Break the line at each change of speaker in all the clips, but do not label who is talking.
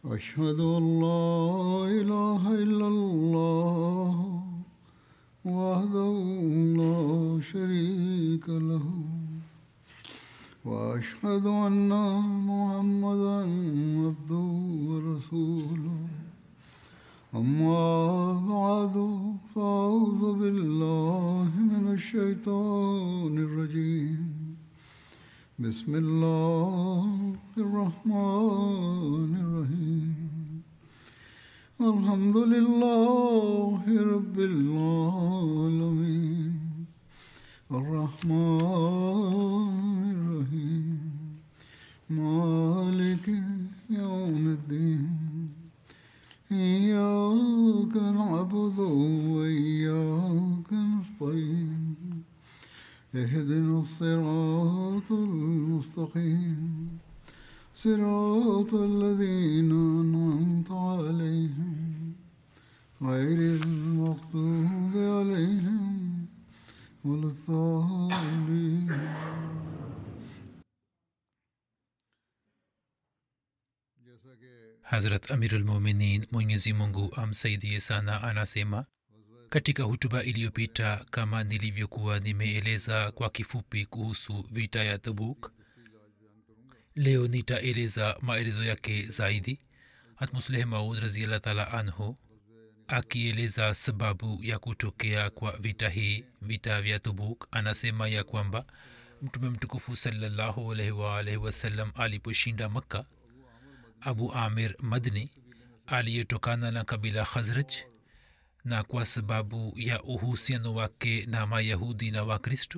أشهد أن لا إله إلا الله وحده لا شريك له وأشهد أن محمدا عبده ورسوله أما بعد فأعوذ بالله من الشيطان الرجيم بسم الله الرحمن الرحيم الحمد لله رب العالمين الرحمن الرحيم مالك يوم الدين إياك نعبد وإياك نستعين اهدنا الصراط المستقيم صراط الذين أنعمت عليهم غير المغضوب عليهم ولا الضالين
hazrat amirulmuminin mwenyezi mungu amsaidie sana anasema katika hutuba iliyopita kama nilivyokuwa nimeeleza kwa kifupi kuhusu vita ya tabuk leo nitaeleza maelezo yake zaidi hatmusleh maud raziallah taala anhu akieleza sababu ya kutokea kwa vita hii vita vya tubuk anasema ya kwamba mtume mtukufu salallahu alaihi waalaihi wasallam aliposhinda makka abu amir madni aliyetokana na kabila khazraj na kwa sababu ya uhusiano wake na mayahudi na wakristo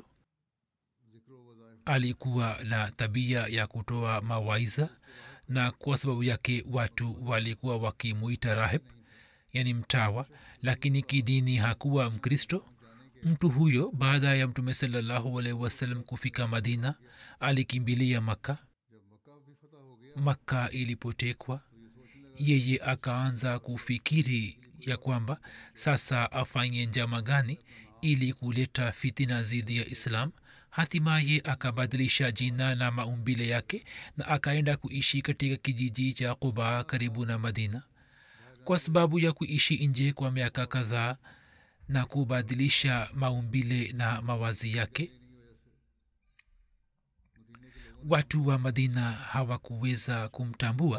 alikuwa na tabia ya kutoa mawaiza na kwa sababu yake watu walikuwa wakimuita rahib yani mtawa lakini kidini hakuwa mkristo mtu huyo baada ya mtume salallahu alaihi wasallam kufika madina alikimbilia makka makka ilipotekwa yeye akaanza kufikiri ya kwamba sasa afanye njama gani ili kuleta fitina dhidi ya islam hatimaye akabadilisha jina na maumbile yake na akaenda kuishi katika kijiji cha quba karibu na madina kwa sababu ya kuishi nje kwa miaka kadhaa na kubadilisha maumbile na mawazi yake watu wa madina hawakuweza kumtambua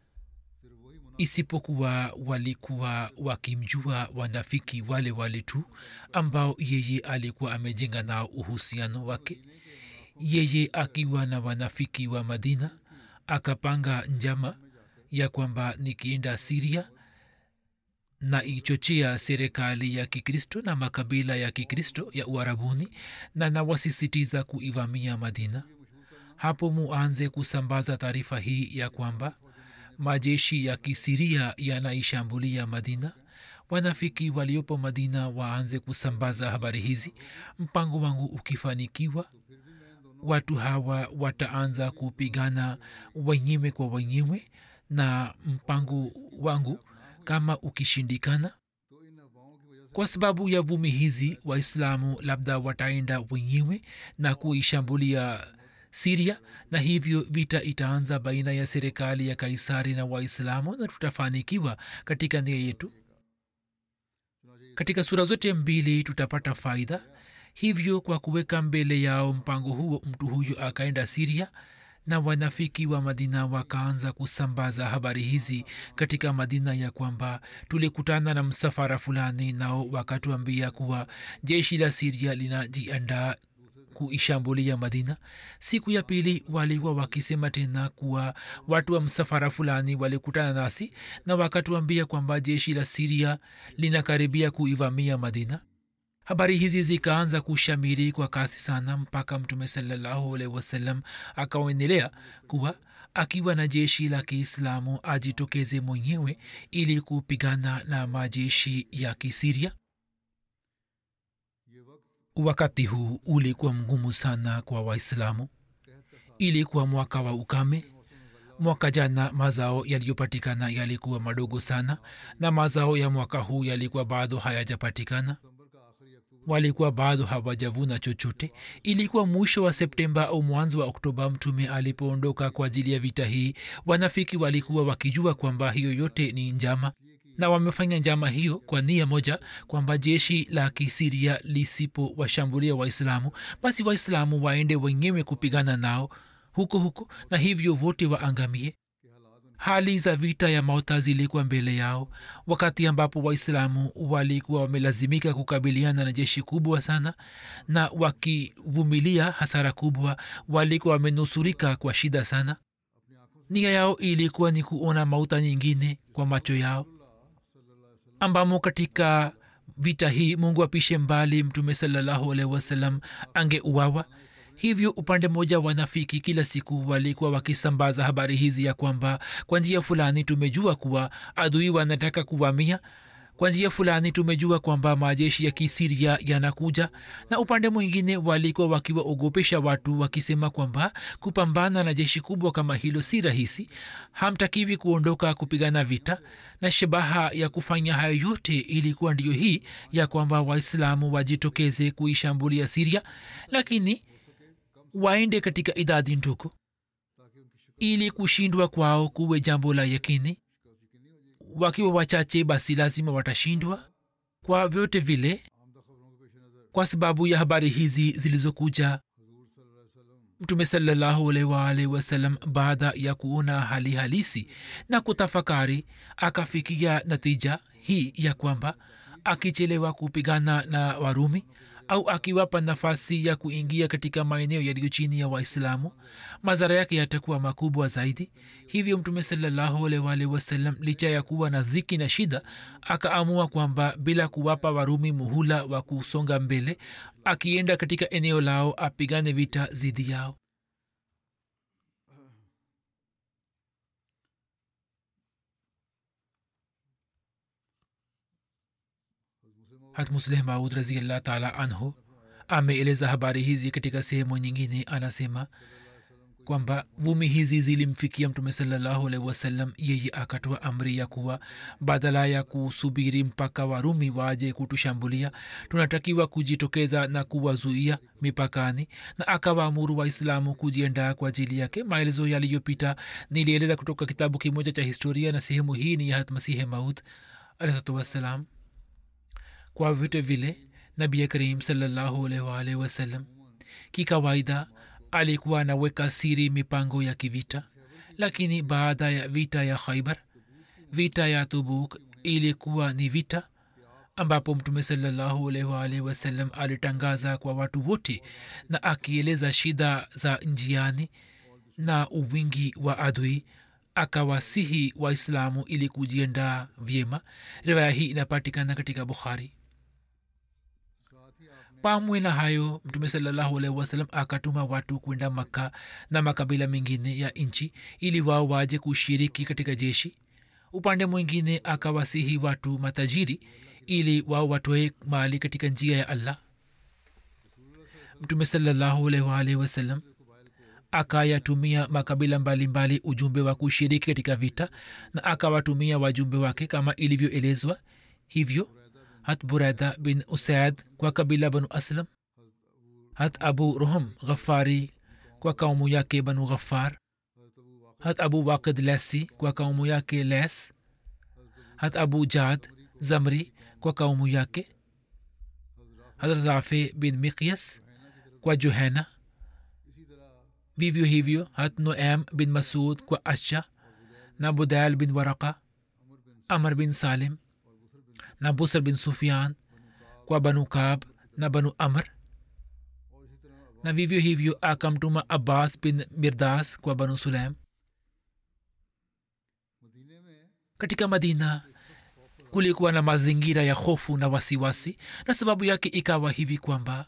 isipokuwa walikuwa wakimjua wanafiki wale wale tu ambao yeye alikuwa amejenga nao uhusiano wake yeye akiwa na wanafiki wa madina akapanga njama ya kwamba nikienda siria na ichochea serikali ya kikristo na makabila ya kikristo ya uarabuni na nawasisitiza kuivamia madina hapo muanze kusambaza taarifa hii ya kwamba majeshi ya kisiria yanaishambulia madina wanafiki waliopo madina waanze kusambaza habari hizi mpango wangu ukifanikiwa watu hawa wataanza kupigana wenyewe kwa wenyewe na mpango wangu kama ukishindikana kwa sababu ya vumi hizi waislamu labda wataenda wenyewe na kuishambulia siria na hivyo vita itaanza baina ya serikali ya kaisari na waislamu na tutafanikiwa katika nia yetu katika sura zote mbili tutapata faida hivyo kwa kuweka mbele yao mpango huo mtu huyo akaenda siria na wanafiki wa madina wakaanza kusambaza habari hizi katika madina ya kwamba tulikutana na msafara fulani nao wakatuambia kuwa jeshi la siria linajiandaa kuishambulia madina siku ya pili walikuwa wakisema tena kuwa watu wa msafara fulani walikutana nasi na wakatuambia kwamba jeshi la siria linakaribia kuivamia madina habari hizi zikaanza kushamiri kwa kasi sana mpaka mtume salallahu alaihi wasallam akaendelea kuwa akiwa na jeshi la kiislamu ajitokeze mwenyewe ili kupigana na majeshi ya kisiria wakati huu ulikuwa mgumu sana kwa waislamu ilikuwa mwaka wa ukame mwaka jana mazao yaliyopatikana yalikuwa madogo sana na mazao ya mwaka huu yalikuwa bado hayajapatikana walikuwa bado hawajavuna chochote ilikuwa mwisho wa septemba au mwanzo wa oktoba mtume alipoondoka kwa ajili ya vita hii wanafiki walikuwa wakijua kwamba hiyo yote ni njama na wamefanya njama hiyo kwa nia moja kwamba jeshi la kisiria lisipo washambulia waislamu basi waislamu waende wenyewe kupigana nao huko huko na hivyo wote waangamie hali za vita ya mauta zilikuwa mbele yao wakati ambapo waislamu walikuwa wamelazimika kukabiliana na jeshi kubwa sana na wakivumilia hasara kubwa walikuwa wamenusurika kwa shida sana nia yao ilikuwa ni kuona mauta nyingine kwa macho yao ambamo katika vita hii mungu apishe mbali mtume salallahu alaihi wasallam angeuawa hivyo upande mmoja wanafiki kila siku walikuwa wakisambaza habari hizi ya kwamba kwa njia fulani tumejua kuwa adui wanataka kuvamia kwa njia fulani tumejua kwamba majeshi ya kisiria yanakuja na upande mwingine walikuwa wakiwaogopesha watu wakisema kwamba kupambana na jeshi kubwa kama hilo si rahisi hamtakiwi kuondoka kupigana vita na shabaha ya kufanya hayo yote ilikuwa ndiyo hii ya kwamba waislamu wajitokeze kuishambulia siria lakini waende katika idadi ndogo ili kushindwa kwao kuwe jambo la yakini wakiwa wachache basi lazima watashindwa kwa vyote vile kwa sababu ya habari hizi zilizokuja mtume salallahu alaihi waalihi wasallam baada ya kuona hali halisi na kutafakari akafikia natija hii ya kwamba akichelewa kupigana na warumi au akiwapa nafasi ya kuingia katika maeneo yaliyo chini ya waislamu madhara yake yatakuwa makubwa zaidi hivyo mtume salllahualwalhi wasallam licha ya kuwa na dhiki na shida akaamua kwamba bila kuwapa warumi muhula wa kusonga mbele akienda katika eneo lao apigane vita zidi yao hatmusleh maud raziallah taala anhu ameeleza habari hizi katika sehemu nyingine anasema kwamba vumi hizi zilimfikia mtume salallahu alaihi wasallam yeye akatoa amri ya kuwa badala ya kusubiri mpaka warumi waje kutushambulia tunatakiwa kujitokeza na kuwazuia mipakani na akawaamuru waislamu kujiandaa kwa ajili yake maelezo yaliyopita nilieleza kutoka kitabu kimoja cha historia na sehemu hii ni yahat masihe maud alahsatu wassalam kwa vyote vile nabi karim salllahualwalh wasallam kikawaida alikuwa anaweka siri mipango ya kivita lakini baada ya vita ya khaibar vita ya tubuk ilikuwa ni vita ambapo mtume salllahualwalh wasallam alitangaza kwa watu wote na akieleza shida za njiani na uwingi wa adui akawasihi waislamu ili kujiandaa vyema riwaya hii inapatikana katika bukhari pamwe na hayo mtume salallahu alaihi wasallam akatuma watu kwenda makka na makabila mengine ya nchi ili wao waje kushiriki katika jeshi upande mwingine akawasihi watu matajiri ili wao watoe mali katika njia ya allah mtume salallahu alaihi waalihi wasallam akayatumia makabila mbalimbali mbali ujumbe wa kushiriki katika vita na akawatumia wajumbe wake kama ilivyoelezwa hivyo hat buraida bin usaid kwa kabila banu aslam hat abu roham ghafari kwa kaumu yake banu ghafar hat abu waqid lesi kwa kaumu yake les hat abu jad zamri kwa kaumu yake hat rafi bin miqyas kwa juhena vivyo hivyo hat noam bin masud kwa asha na budail bin waraka amr bin salim na busr bin sufian kwa banu kab na banu amr na vivyo hivyo akamtuma abbas bin mirdas kwa banu sulaim katika madina kulikuwa na mazingira ya hofu na wasiwasi na sababu yake ikawa hivi kwamba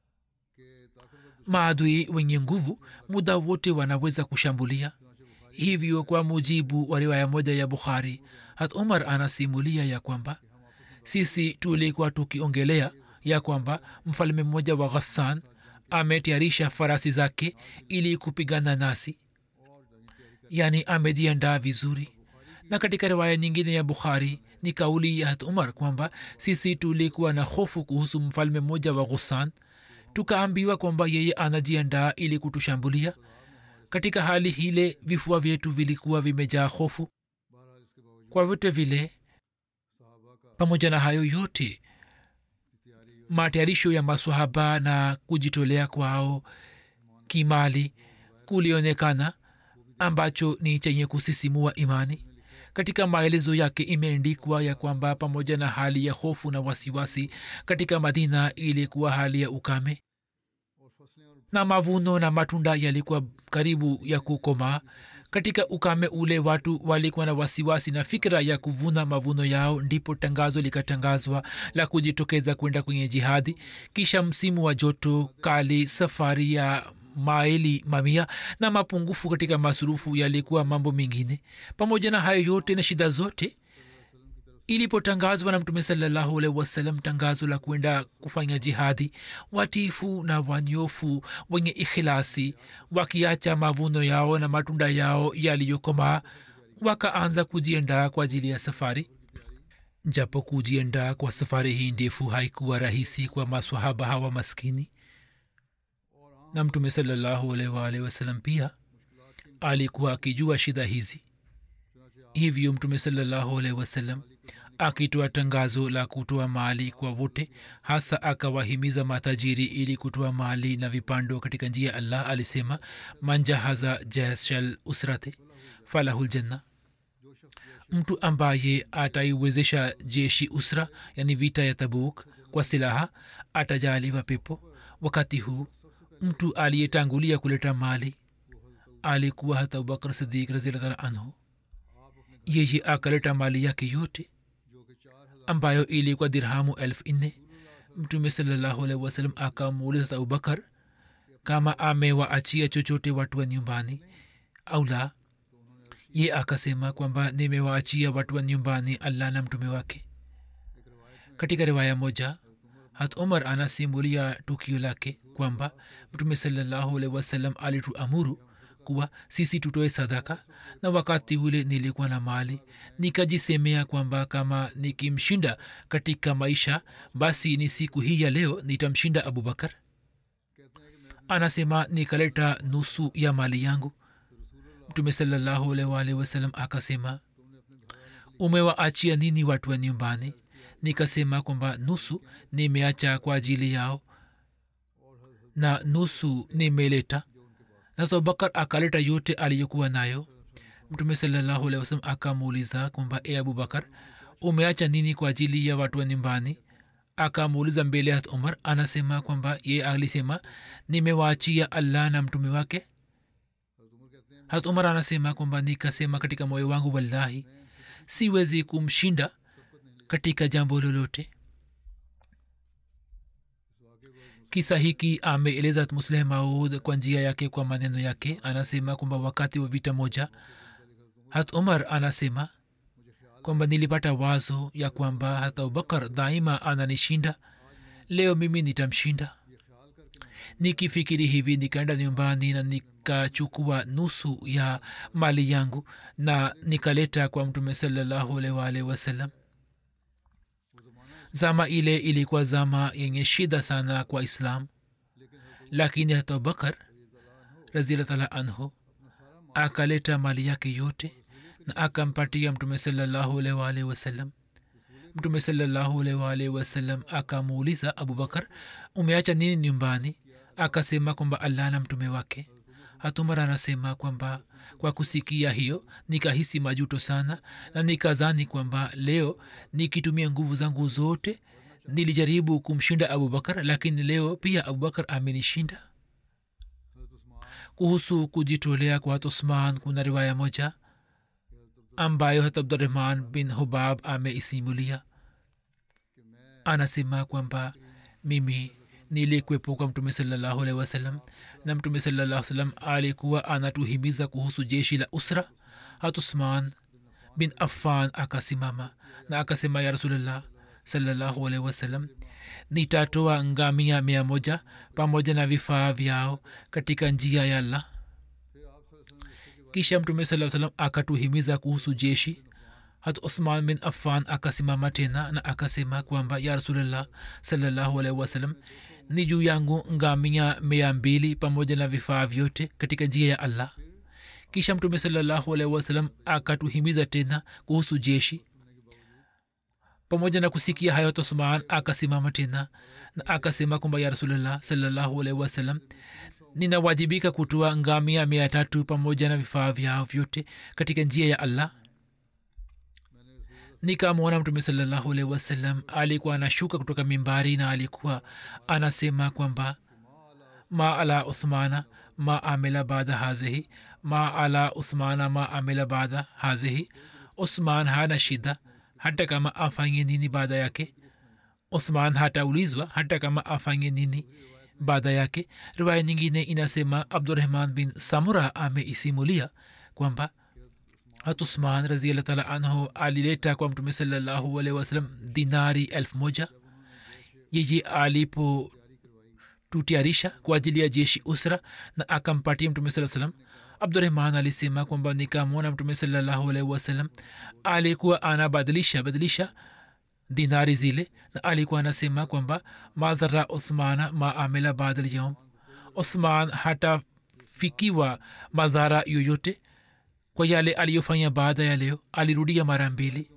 maadui wenye nguvu muda wote wanaweza kushambulia hivyo kwa mujibu wa riwaya moja ya bukhari hat umar anasimulia ya kwamba sisi tulikuwa tukiongelea ya kwamba mfalme mmoja wa ghassan ametayarisha farasi zake ili kupigana nasi yaani amejiandaa vizuri na katika riwaya nyingine ya bukhari ni ni kauli ya hat umar kwamba sisi tulikuwa na hofu kuhusu mfalme mmoja wa ghusan tukaambiwa kwamba yeye anajiandaa ili kutushambulia katika hali hile vifua vyetu vilikuwa vimejaa hofu kwa vyote vile pamoja na hayo yote matayarisho ya maswahaba na kujitolea kwao kimali kulionekana ambacho ni chenye kusisimua imani katika maelezo yake imeandikwa ya kwamba pamoja na hali ya hofu na wasiwasi katika madina ilikuwa hali ya ukame na mavuno na matunda yalikuwa karibu ya kukomaa katika ukame ule watu walikuwa na wasiwasi na fikira ya kuvuna mavuno yao ndipo tangazo likatangazwa la kujitokeza kwenda kwenye jihadi kisha msimu wa joto kali safari ya maili mamia na mapungufu katika masurufu yalikuwa mambo mengine pamoja na hayo yote na shida zote ilipotangazwa na mtume salallahu alaihi wasallam tangazo la kwenda kufanya jihadi watifu na wanyofu wenye ikhilasi wakiacha mavuno yao na matunda yao yaliyokomaa wakaanza kujiandaa kwa ajili ya safari japo kujiandaa kwa safari hii ndefu haikuwa rahisi kwa maswahaba hawa maskini na mtume salallahu alaihi waalihi wasallam pia alikuwa akijua shida hizi hivyo mtume salallahu alaihi wasallam akitoa tangazo la kutoa mali kwa wote hasa akawahimiza matajiri ili kutoa mali na vipando katika njia ya allah alisema manjahaza jashal usrate falahuljanna mtu ambaye ataiwezesha jeshi usra yani vita ya tabuk kwa silaha atajaliwa pepo wakati huu mtu aliyetangulia kuleta mali alikuwa hata abubakar sidik raziallah anhu yeye akaleta mali yake yote ambayo ilikuwa dirhamu elfu nne mtume salallahu alaihi wasallam akamuuliza abubakar kama amewaachia chochote watu wa nyumbani au la ye akasema kwamba nimewaachia watu wa nyumbani allah na mtume wake katika riwaya moja hat umar anasimulia tukio lake kwamba mtume salallahu alaihi wasallam alituamuru kuwa sisi tutoe sadaka na wakati ule nilikuwa na mali nikajisemea kwamba kama nikimshinda katika maisha basi ni siku hii ya leo nitamshinda abubakar anasema nikaleta nusu ya mali yangu mtume salallahu alaihi wasallam akasema umewaachia nini watu wa nyumbani nikasema kwamba nusu nimeacha kwa ajili yao na nusu nimeleta na abubakar akaleta yote aliyokuwa nayo mtume salallahu alehi wasalam akamuuliza kwamba e abubakar umeacha nini kwa ajili ya watu wa nyumbani akamuuliza mbele ya umar anasema kwamba ye alisema nimewaachia allah na mtume wake hat umar anasema kwamba nikasema katika moyo wangu wallahi siwezi kumshinda katika jambo lolote kisa hiki ameeleza musleh maud kwa njia yake kwa maneno yake anasema kwamba wakati wa vita moja hat umar anasema kwamba nilipata wazo ya kwamba hata abubakar daima ananishinda leo mimi nitamshinda nikifikiri hivi nikaenda nyumbani na nikachukua nusu ya mali yangu na nikaleta kwa mtume salallahu alaihi wasallam zama ile ilikuwa zama yenye shida sana kwa islam lakini hata abubakar raziallah anhu akaleta mali yake yote na akampatia mtume salallahu alaihi wasallam mtume salallahu alaihi wasallam akamuuliza abubakar umeacha nini nyumbani akasema kwamba allah na mtume wake hatumar anasema kwamba kwa kusikia hiyo nikahisi majuto sana na nikazani kwamba leo nikitumia nguvu zangu zote nilijaribu kumshinda abubakar lakini leo pia abubakar amenishinda kuhusu kujitolea kwa usman kuna riwaya moja ambayo hat abdurahman bin hubab ameisimulia anasema kwamba mimi nilikwepo kwa mtume salallahu alehi wasallam na mtume salallah salam alikuwa anatuhimiza kuhusu jeshi la usra hatusman bin affan akasimama na akasema ya rasulllah salallahu alehi wasallam nitatoa ngamia mia moja pamoja na vifaa vyao katika njia ya allah kisha mtume saa salam akatuhimiza kuhusu jeshi hat usman bin affan akasimama tena na akasema kwamba ya rasulllah salallahu alaihi wasallam ni juu yangu ngamia mia mbili pamoja na vifaa vyote katika njia ya allah kisha mtume salallahu alaihi wasallam akatuhimiza tena kuhusu jeshi pamoja na kusikia hayo tosman akasimama tena na akasema kwamba ya rasulllah salallahu alaihi wasallam ninawajibika kutoa ngamia mia tatu pamoja na vifaa vyao vyote katika njia ya allah nikamwona mtume salallahu alaihi wasallam alikuwa anashuka kutoka mimbari na alikuwa anasema kwamba ma ala uthmana ma amila baada hazihi ma ala uthmana ma amila baada hazihi usman hana shida hata kama afanye nini baada yake uthman hataulizwa hata kama afanye nini baada yake riwaya nyingine inasema abdurahman bin samura ameisimulia kwamba hat usman raziallah taala anhu alileta kwa mtume salallahu alaihi wasallam dinari elfu moja yeye alipo tutiarisha kwa ajili ya jeshi usra na akampatia mtume saa salam abdurahman alisema kwamba nikamwona mtume salallahu alaihi wasallam alikuwa anabadilisha badilisha dinari zile na alikuwa anasema kwamba madhara uthmana ma amila baada lyaum uthman hatafikiwa madhara yoyote kwa yale aliyofanya baada ya leo alirudia mara mbili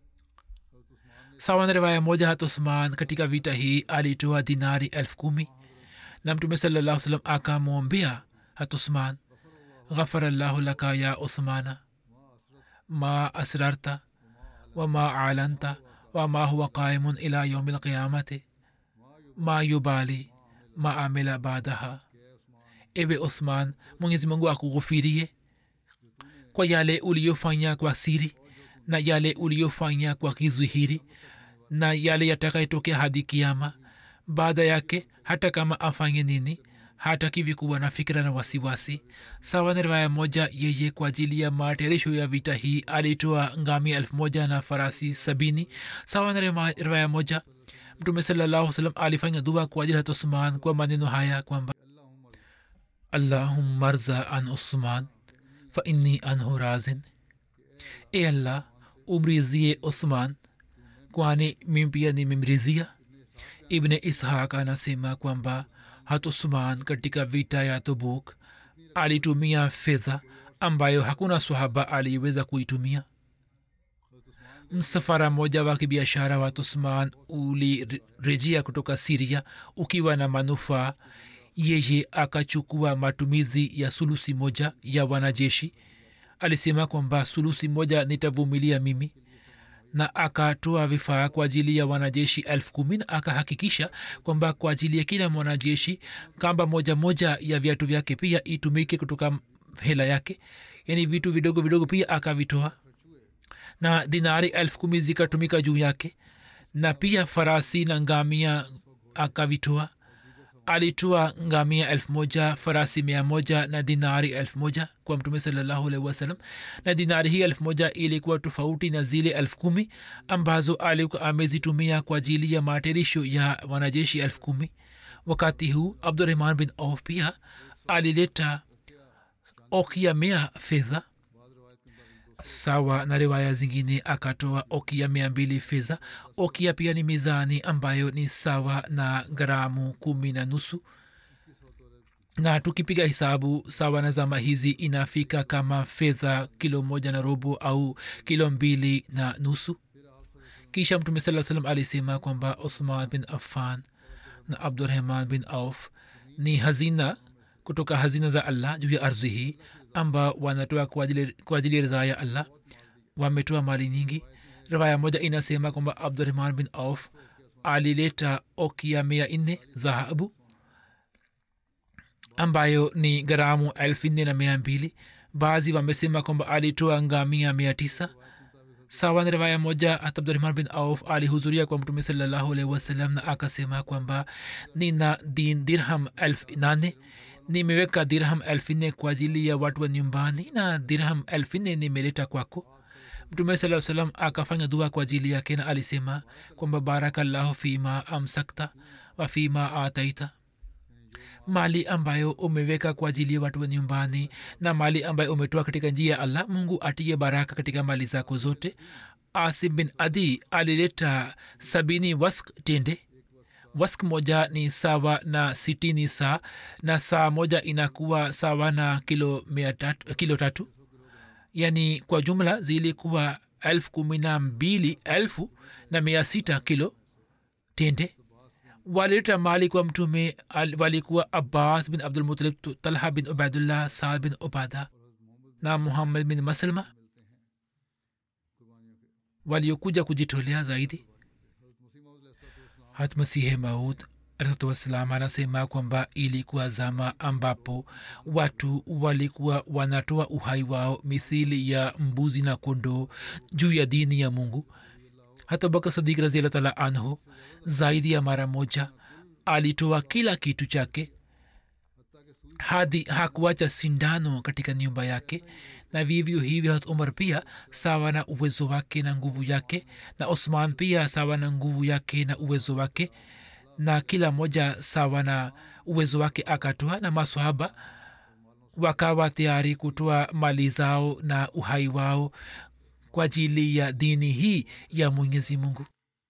sawa na riwaya moja hat uthman katika vita hii alitoa dinari elfu kumi na mtume salallah salam akamwombea hat uthman ghafara llahu laka ya uthmana ma asrarta wama alanta wama huwa qaimun ila yaumi lqiyamati ma yubali ma amila baadaha ewe uthman mwenyezi mungu akughufirie kwa yale uliyofanya kwa siri na yale uliyofanya kwa kizwihiri na yale yatakayotokea hadi kiama baada yake hata kama afanye nini hatakivi kuwa na fikira na wasiwasi sawa na riwaya moja yeye kwa ajili ya materisho ya vita hii alitoa ngami elfu moja na farasi sabini sawa na riwaya moja mtume salallahu salam alifanya dua kwa ajili ya usman kwa maneno haya kwamba allahumma rza an usman fa inni anhu razin e allah umrizie uthman kwani mimi pia nimemrizia ibne ishaq anasema kwamba hatusman katika vita ya tobuk alitumia fedha ambayo hakuna sahaba aliweza kuitumia msafara mmoja wa kibiashara wa tusman ulirejea kutoka siria ukiwa na manufaa yeye akachukua matumizi ya sulusi moja ya wanajeshi alisema kwamba sulusi moja nitavumilia mimi na akatoa vifaa kwa ajili ya wanajeshi elfu kumi na akahakikisha kwamba kwa ajili ya kila mwanajeshi kamba moja moja ya viatu vyake pia itumike kutoka hela yake yaani vitu vidogo vidogo pia akavitoa na dinari elfu kumi zikatumika juu yake na pia farasi na ngamia akavitoa alitoa ngamia elfu moja farasi mia moja na dinari elfu moja kwa mtume salallahu alaihi wasallam na dinari hii elfu moja ilikuwa tofauti na zile elfu kumi ambazo alikuwa amezitumia kwa ajili ya materisho ya wanajeshi elfu kumi wakati huu abdurahman bin auf pia alileta okia mia fedha sawa na riwaya zingine akatoa okia mia mbili fedha okia pia ni mizani ambayo ni sawa na gramu kumi na nusu na tukipiga hisabu sawa na zama hizi inafika kama fedha kilo moja na robo au kilo mbili na nusu kisha mtume saa salam alisema kwamba uthman bin affan na abdurahman bin auf ni hazina kutoka hazina za allah juu ya ardhi hii ambao wanatoa kwa ajili ya ridhaa ya allah wametoa mali nyingi riwaya moja inasema kwamba abdurahman bin auf alileta okia mia nne dhahabu ambayo ni garamu elfu nne na mia mbili baadhi wamesema kwamba alitoa ngamia mia tisa sawa na riwaya moja hata abdurahman bin auf alihudhuria kwa mtume salallahu alaihi wasallam na akasema kwamba nina din dirham elfu nane nimeweka dirham elfu nne kwa ajili ya watu wa nyumbani na dirham elfu nne nimeleta kwako mtume saa salam akafanya dua kwa ajili yake na alisema kwamba barakallahu fima amsakta wa fima ataita mali ambayo umeweka kwa ajili ya watu wa nyumbani na mali ambayo umetoa katika njia ya allah mungu atiye baraka katika mali zako zote asim bin adi alileta sabini wask tende wask moja ni sawa na sitini saa na saa moja inakuwa sawa na kilo, mia tatu, kilo tatu yani kwa jumla zilikuwa elfu kumi na mbili elfu na mia sita kilo tende walileta mali kwa mtume al- walikuwa abbas bin abdulmutalib talha bin ubaidullah saad bin ubada na muhammad bin maslma waliokuja kujitolea zaidi hat masihe maud alahatuwassalam anasema kwamba ilikuwa zama ambapo watu walikuwa wanatoa uhai wao mithili ya mbuzi na kondoo juu ya dini ya mungu hata bakar sadik raziallah taala anhu zaidi ya mara moja alitoa kila kitu chake hadi hakuacha sindano katika nyumba yake na vivyo hivyo hat umar pia sawa na uwezo wake na nguvu yake na osman pia sawa na nguvu yake na uwezo wake na kila moja sawa na uwezo wake akatoa na maswahaba wakawa tayari kutoa mali zao na uhai wao kwa ajili ya dini hii ya mwenyezi mungu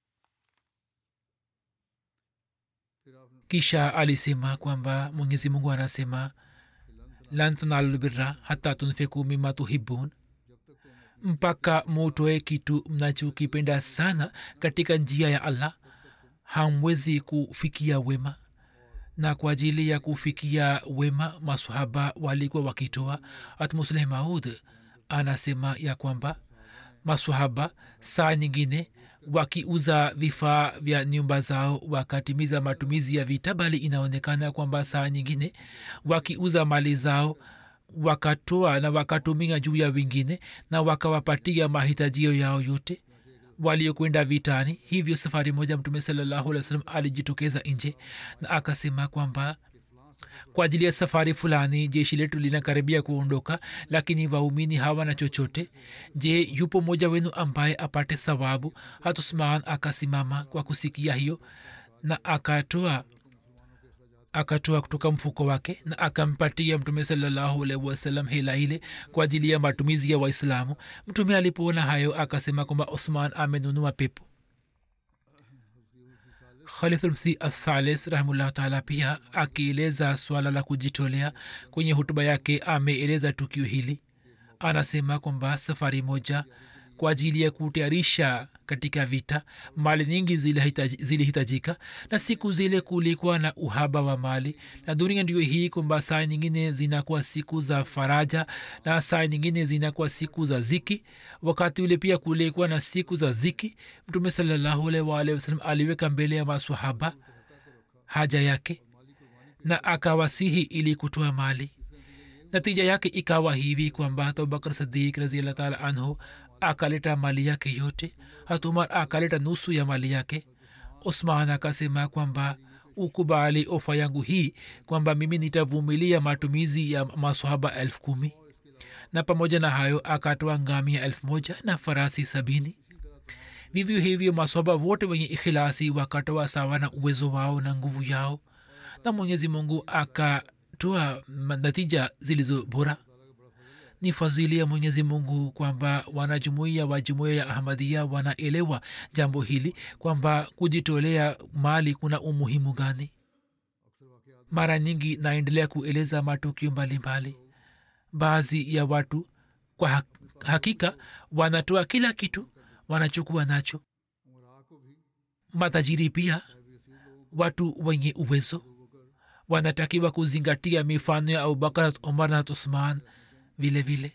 kisha alisema kwamba mwenyezi mungu anasema lan tanalu birra hata tunfiku mima tuhibun mpaka mutoe kitu mnachokipenda sana katika njia ya allah hamwezi kufikia wema na kwa ajili ya kufikia wema masahaba walikuwa wakitoa hatmusleh maud anasema ya kwamba masahaba saa nyingine wakiuza vifaa vya nyumba zao wakatimiza matumizi ya vita bali inaonekana kwamba saa nyingine wakiuza mali zao wakatoa na wakatumia juu ya wengine na wakawapatia mahitajio yao yote waliokwenda vitani hivyo safari moja mtume salallahu alih wa sallam alijitokeza nje na akasema kwamba kwa ajili ya safari fulani jeshi letu linakaribia kuondoka lakini waumini hawana chochote je yupo mmoja wenu ambaye apate thawabu hatusman akasimama kwa kusikia hiyo na akatoa akatoa kutoka mfuko wake na akampatia mtume salallahu alaihi wasallam hela ile kwa ajili ya matumizi ya waislamu mtume alipoona hayo akasema kwamba uthman amenunua pepo khalifulmsi athalis rahimullahu taala pia akieleza swala la kujitolea kwenye hutuba yake ameeleza tukio hili anasema kwamba safari moja kwa ajili ya kutayarisha katika vita mali nyingi zilihitaji- zilihitajika na siku zile kulikuwa na uhaba wa mali na dunia ndio hii kwamba saa nyingine zinakuwa siku za faraja na saa nyingine zinakuwa siku za ziki wakati ule pia kulikuwa na siku za ziki mtume salallahu alaihi waalihi wasallam aliweka mbele ya masahaba haja yake na akawasihi ili kutoa mali natija yake ikawa hivi kwamba hata abubakar sadik raziallah taala anhu akaleta mali yake yote hata umar akaleta nusu ya mali yake usman akasema kwamba ukubali ofa yangu hii kwamba mimi nitavumilia matumizi ya masahaba elfu kumi na pamoja na hayo akatoa ngamia elfu moja na farasi sabini vivyo hivyo maswaba wote wenye ikhilasi wakatoa sawa na uwezo wao na nguvu yao na mwenyezi mungu akatoa ma- natija zilizo bora ni fadhili ya mwenyezi mungu kwamba wanajumuia wa jumuia ya ahmadia wanaelewa jambo hili kwamba kujitolea mali kuna umuhimu gani mara nyingi naendelea kueleza matukio mbalimbali baadhi ya watu kwa hak- hakika wanatoa kila kitu wanachukua nacho matajiri pia watu wenye uwezo wanatakiwa kuzingatia mifano ya abubakar umar na uthman vile vile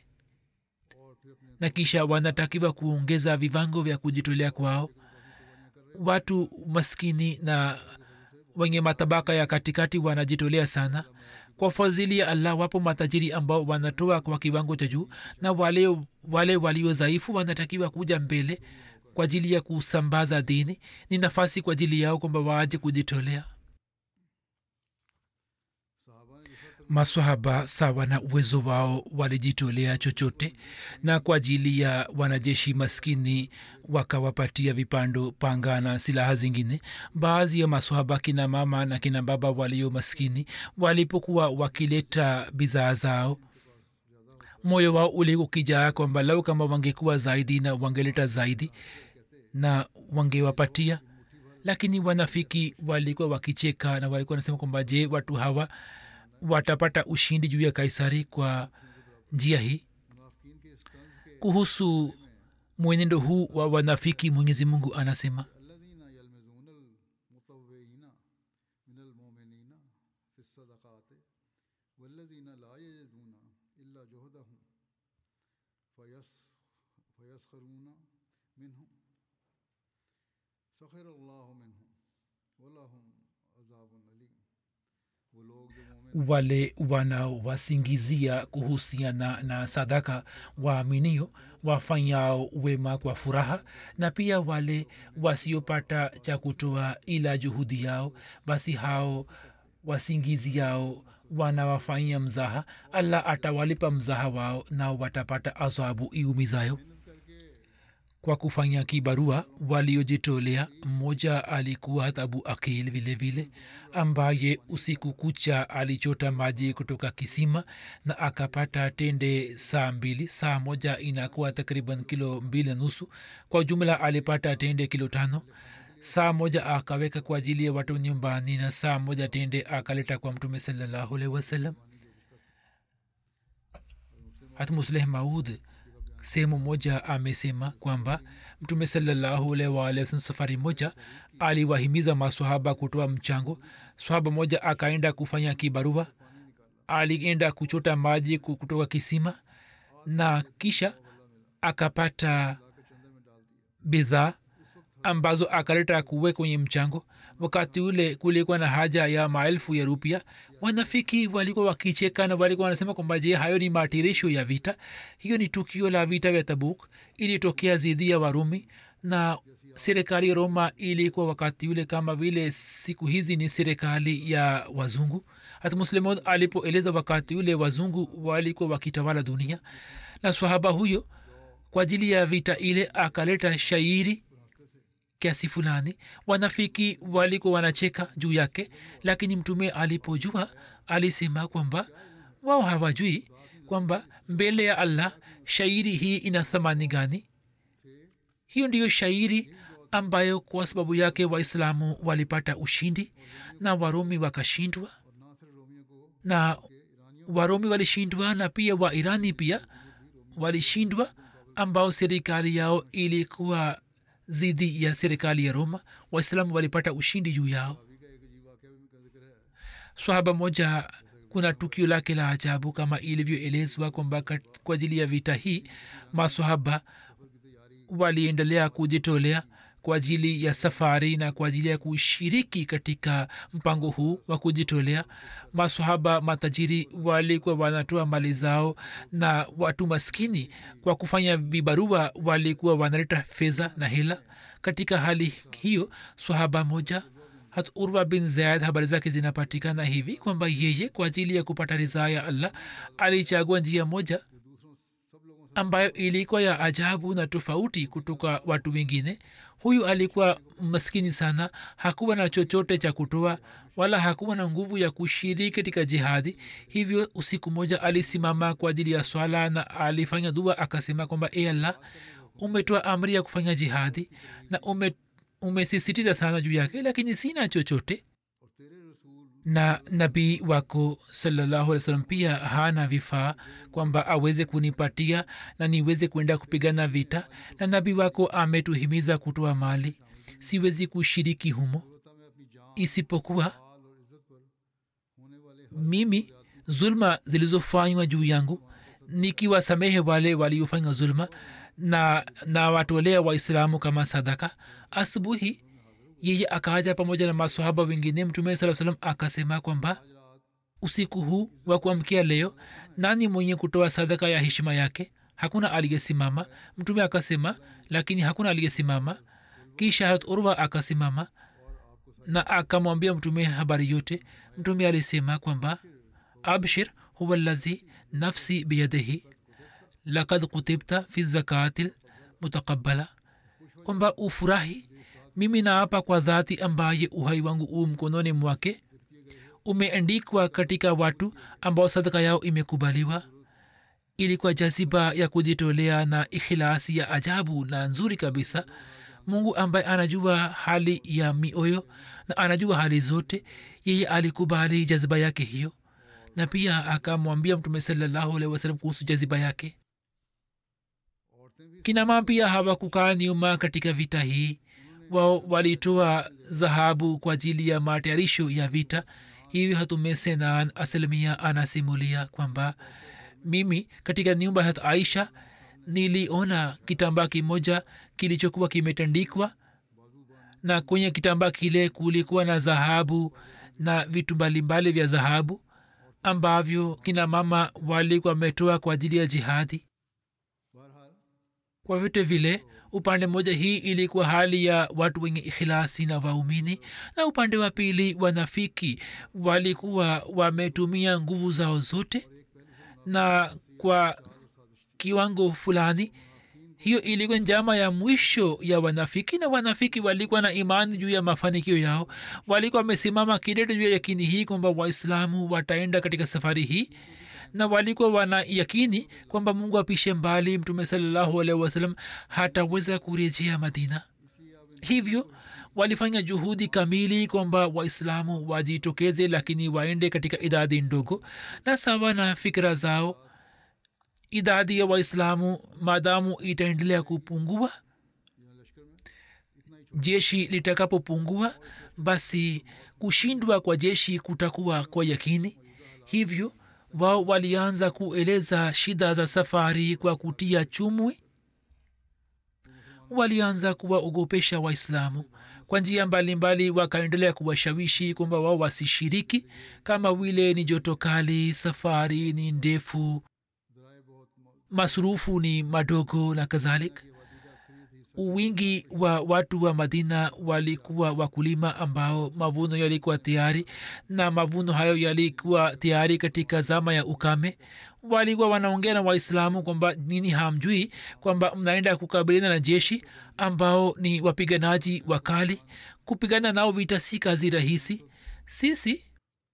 na kisha wanatakiwa kuongeza vivango vya kujitolea kwao watu maskini na wenye matabaka ya katikati wanajitolea sana kwa fadhili ya allah wapo matajiri ambao wanatoa kwa kiwango cha juu na wale wale walio dhaifu wanatakiwa kuja mbele kwa ajili ya kusambaza dini ni nafasi kwa ajili yao kwamba waaje kujitolea maswahaba sawa na uwezo wao walijitolea chochote na kwa ajili ya wanajeshi maskini wakawapatia vipando panga na silaha zingine baadhi ya maswahaba kina mama na kina baba walio maskini walipokuwa wakileta bidhaa zao moyo wao ulikuwa ukijaa kwamba lau kama wangekuwa zaidi na wangeleta zaidi na wangewapatia lakini wanafiki walikuwa wakicheka na walikuwa wanasema kwamba je watu hawa watapata ushindi juu ya kaisari kwa njia hii kuhusu mwenendo huu wa wanafiki mwenyezi mungu anasema
الذين يلمزون المطوعين من المؤمنين في الصدقات والذين لا يجدون إلا جهدهم فيس فيسخرون منهم سخر الله منهم ولهم عذاب أليم वो लोग जो मोमिन
wale wanaowasingizia kuhusiana na sadaka waaminio wafanyao wema kwa furaha na pia wale wasiopata cha kutoa ila juhudi yao basi hao wasingiziao wanawafanyia mzaha allah atawalipa mzaha wao nao watapata adhabu iumizayo kwa kufanya kibarua waliojitolea mmoja alikuwa hata abu akil vile vile ambaye usiku kucha alichota maji kutoka kisima na akapata tende saa mbili saa moja inakuwa takriban kilo mbili na nusu kwa jumla alipata tende kilo tano saa moja akaweka kwa ajili ya watu nyumbani na saa moja tende akaleta kwa mtume salallahu alaihi wasallam hata musleh maud sehemu moja amesema kwamba mtume salallahu alaihi waalihi wasallam safari moja aliwahimiza maswahaba kutoa mchango swahaba moja akaenda kufanya kibarua alienda kuchota maji ku- kutoka kisima na kisha akapata bidhaa ambazo akaleta kuwe kwenye mchango wakati ule kulikuwa na haja ya maelfu ya rupia wanafiki walikuwa wakicheka na walikuwa wanasema kwamba je hayo ni matirisho ya vita hiyo ni tukio la vita vya tabuk ilitokea zidi ya warumi na serikali ya roma ilikuwa wakati ule kama vile siku hizi ni serikali ya wazungu hata muslimon alipoeleza wakati ule wazungu walikuwa wakitawala dunia na swahaba huyo kwa ajili ya vita ile akaleta shairi kiasi fulani wanafiki walikuwa wanacheka juu yake lakini mtume alipojua alisema kwamba wao hawajui kwamba mbele ya allah shairi hii ina thamani gani hiyo ndiyo shairi ambayo kwa sababu yake waislamu walipata ushindi na warumi wakashindwa na warumi walishindwa na pia wairani pia walishindwa ambao serikali yao ilikuwa zidi ya serikali ya roma waislamu walipata ushindi juu yao swahaba moja kuna tukio lake la ajabu kama ilivyoelezwa kwamba kat- kwa ajili ya vita hii maswahaba waliendelea kujitolea kwa ajili ya safari na kwa ajili ya kushiriki katika mpango huu wa kujitolea maswahaba matajiri walikuwa wanatoa mali zao na watu maskini kwa kufanya vibarua walikuwa wanaleta fedha na hela katika hali hiyo swahaba moja hat urwa bin zaid habari zake zinapatikana hivi kwamba yeye kwa ajili ya kupata ridhaa ya allah alichagua njia moja ambayo ilikuwa ya ajabu na tofauti kutoka watu wengine huyu alikuwa maskini sana hakuwa na chochote cha kutoa wala hakuwa na nguvu ya kushiriki katika jihadi hivyo usiku moja alisimama kwa ajili ya swala na alifanya dua akasema kwamba e allah umetoa amri ya kufanya jihadi na ume umesisitiza sana juu yake lakini sina chochote na nabii wako salallahu alih wasallam pia hana vifaa kwamba aweze kunipatia na niweze kwenda kupigana vita na nabii wako ametuhimiza kutoa mali siwezi kushiriki humo isipokuwa mimi zulma zilizofanywa juu yangu nikiwasamehe wale waliofanywa zulma na na watolea waislamu kama sadaka asubuhi yeye akaja pamoja na masahaba wengine mtume saa salam akasema kwamba usiku huu wa kuamkia leo nani mwenye kutoa sadaka ya heshima yake hakuna aliyesimama mtume akasema lakini hakuna aliyesimama kisha hat urwa akasimama na akamwambia mtume habari yote mtume alisema kwamba abshir huwa ladhi nafsi biyadihi lakad kutibta fi zakati mutakabala kwamba ufurahi mimi naapa kwa dhati ambaye uhai wangu u mkononi mwake umeandikwa katika watu ambao sadaka yao imekubaliwa ilikuwa jaziba ya kujitolea na ikhilasi ya ajabu na nzuri kabisa mungu ambaye anajua hali ya mioyo na anajua hali zote yeye alikubali jaziba yake hiyo na pia akamwambia mtume salallahu alehi wasalam kuhusu jaziba yake kinama pia hawakukaa nyuma katika vita hii wao walitoa dhahabu kwa ajili ya matayarisho ya vita hivi hatume senan asilmia anasimulia kwamba mimi katika nyumba ya aisha niliona kitambaa kimoja kilichokuwa kimetandikwa na kwenye kitambaa kile kulikuwa na dhahabu na vitu mbalimbali vya dhahabu ambavyo kina mama walikuwa wametoa kwa ajili ya jihadi kwa vyote vile upande mmoja hii ilikuwa hali ya watu wenye ikhilasi na waumini na upande wa pili wanafiki walikuwa wametumia nguvu zao zote na kwa kiwango fulani hiyo ilikuwa njama ya mwisho ya wanafiki na wanafiki walikuwa na imani juu ya mafanikio yao walikuwa wamesimama kidete juu ya yakini hii kwamba waislamu wataenda katika safari hii na walikuwa wana yakini kwamba mungu apishe mbali mtume salallahu alaihi wasallam hataweza kurejea madina hivyo walifanya juhudi kamili kwamba waislamu wajitokeze lakini waende katika idadi ndogo na sawa na fikira zao idadi ya waislamu maadamu itaendelea kupungua jeshi litakapopungua basi kushindwa kwa jeshi kutakuwa kwa yakini hivyo wao walianza kueleza shida za safari kwa kutia chumwi walianza kuwaogopesha waislamu kwa njia mbalimbali wakaendelea kuwashawishi kwamba wao wasishiriki kama vile ni joto kali safari ni ndefu masurufu ni madogo na kadhalik wingi wa watu wa madina walikuwa wakulima ambao mavuno yalikuwa tayari na mavuno hayo yalikuwa tayari katika zama ya ukame walikuwa wanaongea na waislamu kwamba nini hamjui kwamba mnaenda kukabiliana na jeshi ambao ni wapiganaji wakali kupigana nao vita si kazi rahisi sisi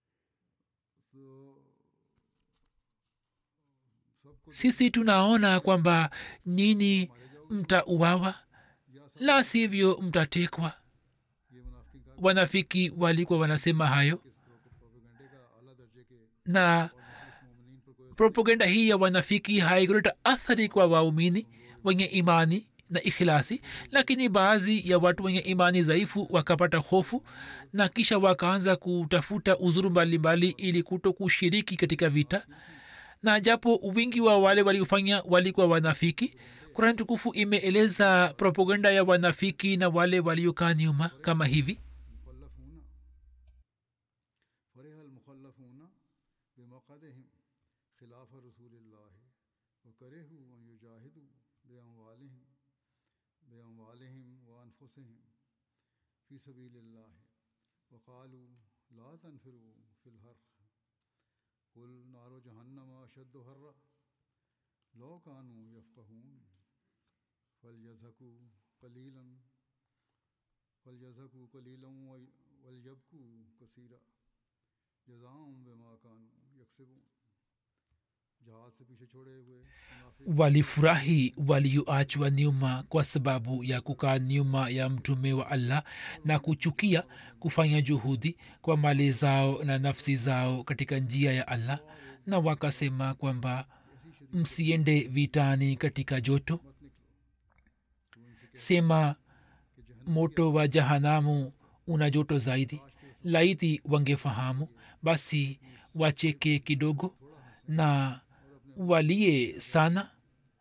sisi tunaona kwamba nyini mtauawa la sivyo mtatekwa wanafiki walikuwa wanasema hayo na propaganda hii ya wanafiki haikuleta athari kwa waumini wenye imani na ikhilasi lakini baadhi ya watu wenye imani dhaifu wakapata hofu na kisha wakaanza kutafuta uzuru mbalimbali ili kuto kushiriki katika vita na japo wingi wa wale waliofanya walikuwa wanafiki kurani tukufu imeeleza propaganda ya wanafiki na wale waliokaa nyuma kama hivi
فرح المخلفون بمقعدهم خلاف رسول الله وكرهوا أن يجاهدوا بأموالهم بأموالهم وأنفسهم في سبيل الله وقالوا لا تنفروا في الحر قل نار جهنم أشد حرا لو كانوا يفقهون فليضحكوا قليلا فليضحكوا قليلا وي- وليبكوا كثيرا जजाम बेमा कानू यकसिबून जहाज से पीछे छोड़े हुए मुनाफिक
walifurahi walioachwa nyuma kwa sababu ya kukaa nyuma ya mtume wa allah na kuchukia kufanya juhudi kwa mali zao na nafsi zao katika njia ya allah na wakasema kwamba msiende vitani katika joto sema moto wa jahanamu una joto zaidi laiti wangefahamu basi wacheke kidogo na walie sana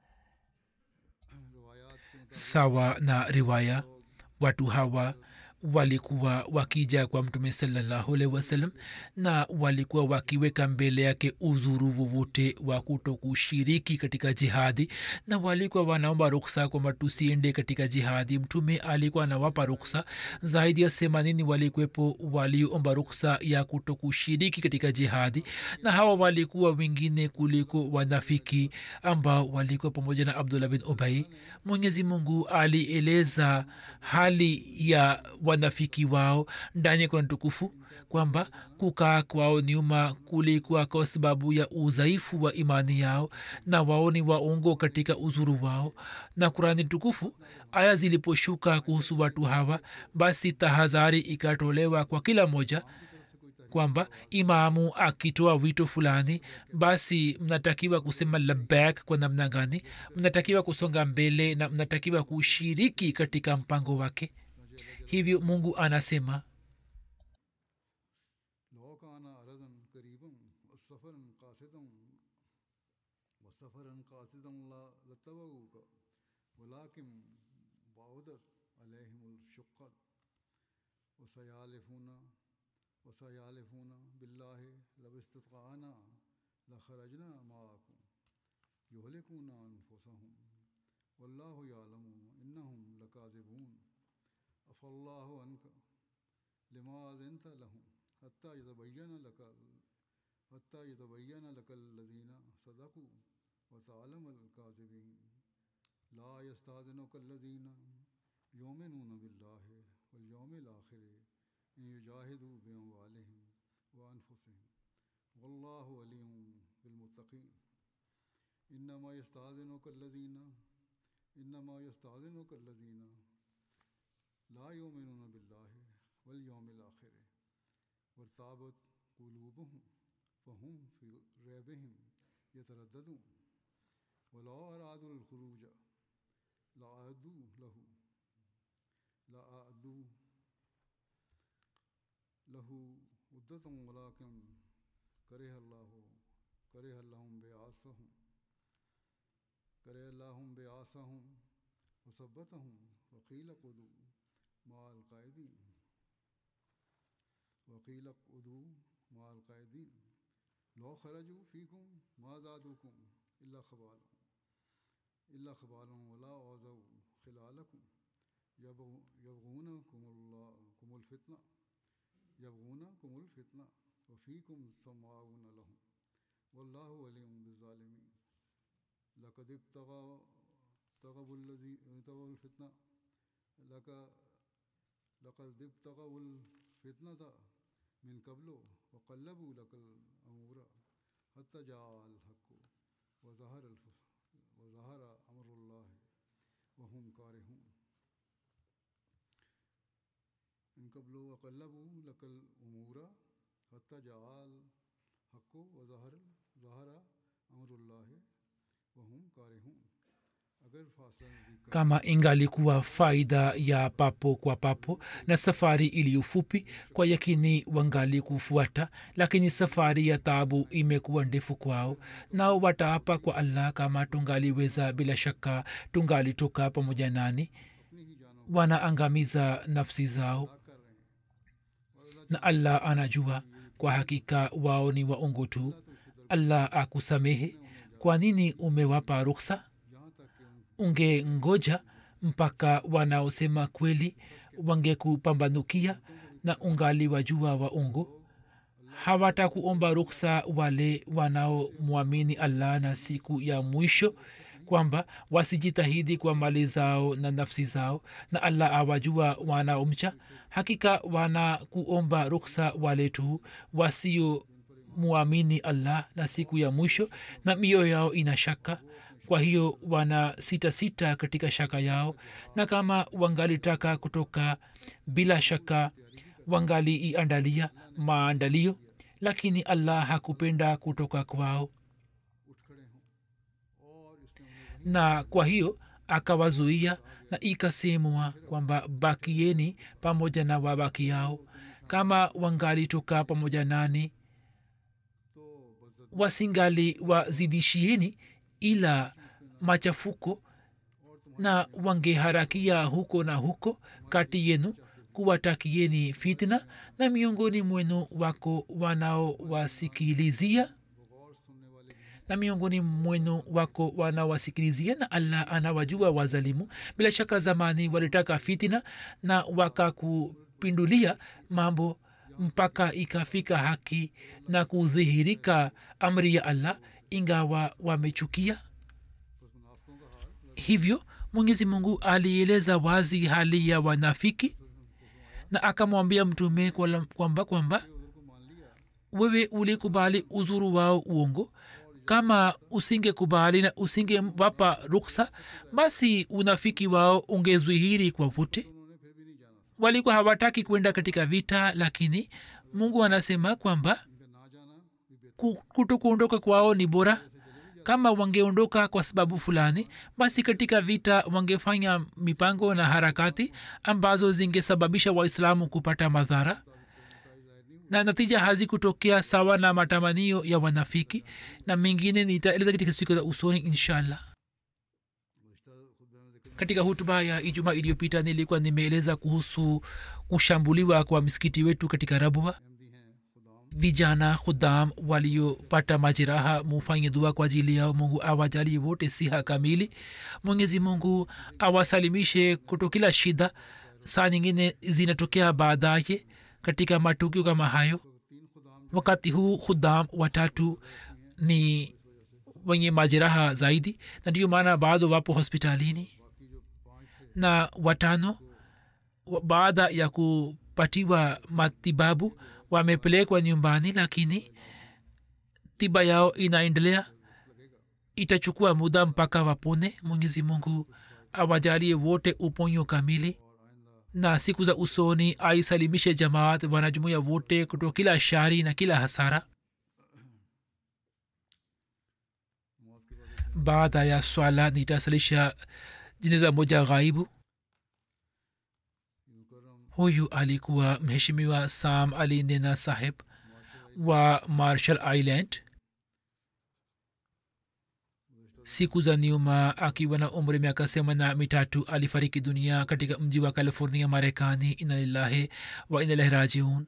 sawa na riwaya watu hawa walikuwa wakija kwa mtume salallahu alaihi wasallam na walikuwa wakiweka mbele yake uzuru wowote wa kuto kushiriki katika jihadi na walikuwa wanaomba ruksa kwamba tusiende katika jihadi mtume alikuwa anawapa ruksa zaidi ya themanini walikuwepo walioomba ruksa ya kuto kushiriki katika jihadi na hawa walikuwa wengine kuliko wanafiki ambao walikuwa pamoja na abdullah bin ubai mwenyezi mungu alieleza hali ya wanafiki wao ndani ya kuna tukufu kwamba kukaa kwao nyuma kulikuwa kwa sababu ya udhaifu wa imani yao na wao ni waongo katika uzuru wao na kurani tukufu aya ziliposhuka kuhusu watu hawa basi tahadhari ikatolewa kwa kila moja kwamba imamu akitoa wito fulani basi mnatakiwa kusema labak kwa namna gani mnatakiwa kusonga mbele na mnatakiwa kushiriki katika mpango wake hivyo mungu anasema
لو كان أرضا قريبا وسفرا قاصدا وسفرا قاصدا لا- لاتبعوك ولكن بعدت عليهم الشقة وسيالفون وسيالفون بالله لو استطعنا لخرجنا معكم يهلكون أنفسهم والله يعلم إنهم لكاذبون عفى الله عنك لما أذنت لهم حتى يتبين لك حتى يتبين لك الذين صدقوا وتعلم الكاذبين لا يستأذنك الذين يؤمنون بالله واليوم الآخر أن يجاهدوا بأموالهم وأنفسهم والله ولي بالمتقين إنما يستأذنك الذين إنما يستأذنك الذين لا يؤمنون بالله واليوم الآخر وارتابت قلوبهم فهم في ريبهم يترددون ولو أرادوا الخروج لأعدوا له لأعدوا له مدة ولكن كره الله كره لهم بعاصهم كره لهم بعاصهم وثبتهم وقيل قدوا مع القائدين وقيل اقعدوا مع القائدين لو خرجوا فيكم ما زادوكم إلا خبالا إلا خبالا ولا أوذوا خلالكم يبغ- يبغونكم الله كم الفتنة يبغونكم الفتنة وفيكم سماعون لهم والله ولي بالظالمين لقد ابتغى ابتغوا الذي ابتغوا الفتنة لك لقد ابتغوا الفتنة من قبل وقلبوا لك الأمور حتى جاء الحق وظهر الفصل وظهر أمر الله وهم كارهون من قبل وقلبوا لك الأمور حتى جاء الحق وظهر ظهر أمر الله وهم كارهون अगर फासला नज़दीक का
kama ingalikuwa faida ya papo kwa papo na safari iliyo fupi kwa yakini wangali kufuata lakini safari ya taabu imekuwa ndefu kwao nao wataapa kwa allah kama tungaliweza bila shaka tungalitoka pamoja nani
अपनी ही जानों
wanaangamiza nafsi zao
कर रहे हैं
na allah anajua kwa hakika wao ni waongo tu allah akusamehe kwa nini umewapa ruksa
यहाँ तक कि उन
ungengoja mpaka wanaosema kweli wangekupambanukia na ungali wajua waongo hawatakuomba ruksa wale wanaomwamini allah na siku ya mwisho kwamba wasijitahidi kwa mali zao na nafsi zao na allah awajua wanaomcha hakika wanakuomba ruksa wale tu wasio muamini allah na siku ya mwisho na mioyo yao ina shaka kwa hiyo wana sita sita katika shaka yao na kama wangalitaka kutoka bila shaka wangaliiandalia maandalio lakini allah hakupenda kutoka kwao
उठ खड़े हों और इसने उन्हें
na kwa hiyo akawazuia na ikasemwa kwamba bakieni pamoja na wabaki yao kama wangalitoka pamoja nani
तो बजत
wasingali wazidishieni ila machafuko na wangeharakia huko na huko kati yenu kuwatakieni fitna na miongoni mwenu wako wanaowasikilizia
गौर सुनने वाले भी हैं
na miongoni mwenu wako wanawasikilizia na allah anawajua wazalimu bila shaka zamani walitaka fitina na wakakupindulia mambo mpaka ikafika haki na kudhihirika amri ya allah ingawa wamechukia
बस मुनाफकों का हाल
hivyo mwenyezi mungu alieleza wazi hali ya wanafiki na akamwambia mtume kwala- kwamba kwamba wewe ulikubali uzuru wao uongo kama usingekubali na usingewapa ruksa basi unafiki wao ungezwihiri kwa wote walikuwa hawataki kwenda katika vita lakini mungu anasema kwamba ku- kuto kuondoka kwao ni bora kama wangeondoka kwa sababu fulani basi katika vita wangefanya mipango na harakati ambazo zingesababisha waislamu kupata madhara na natija hazikutokea sawa na matamanio ya wanafiki na mengine nitaeleza katika siku za usoni inshallah katika hutuba ya ijumaa iliyopita nilikuwa nimeeleza kuhusu kushambuliwa kwa msikiti wetu katika rabwa vijana khudam waliopata majeraha mufanye dua kwa ajili yao mungu awajalie wote siha kamili mwenyezi mungu awasalimishe kuto kila shida saa nyingine zinatokea baadaye katika matukio kama hayo wakati huu khudam watatu ni wenye majeraha zaidi na ndiyo maana bado wapo hospitalini na watano wa- baada ya kupatiwa matibabu wamepelekwa nyumbani lakini tiba yao inaendelea itachukua muda mpaka wapone mwenyezi mungu awajalie wote uponyo kamili na siku za usoni aisalimishe jamaat wanajumuia wote kutoka kila shari na kila hasara baada ya swala nitasalisha jeneza moja ghaibu huyu alikuwa mheshimiwa sam ali nena saheb wa marshall island siku za nyuma akiwa na umri miaka semana mitatu alifariki dunia katika mji wa california marekani inalillahi wa inalahi rajiun